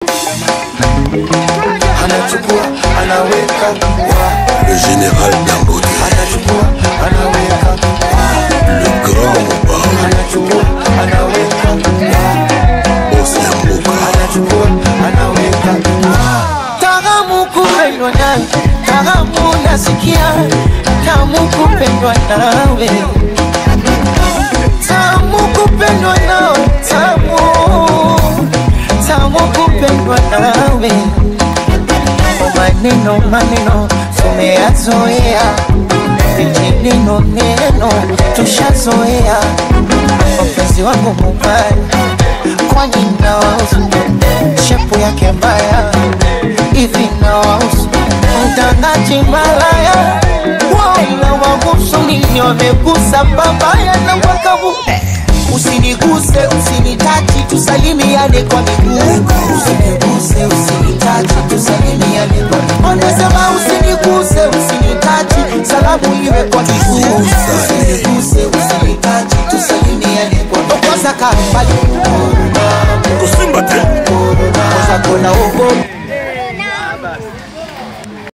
anachukua anaweka Le général Dangote, anachukua anaweka le grand Moba, anachukua anaweka boss ya mboka. anachukua anaweka Tamu kupendwa nawe, tamu nasikia, tamu kupendwa nawe, tamu kupendwa nawe, tamu tamu kupendwa nawe. Maneno maneno tumeyazoea, vijineno neno tushazoea. Mpenzi wangu mubaya, kwani nawausu shepu yake mbaya hivi nawausu mtangaji malaya wala wagusu nini wamegusa babaya na wakavu usiniguse usinitachi tusalimiane kwa miguu usiniguse usinitachi tusalimiane kwa miguu wanasema usiniguse usinitachi salamu iwe kwa miguu usiniguse usinitachi tusalimiane kwa miguu kwanza kaa mbali Kusimba te, kwanza kona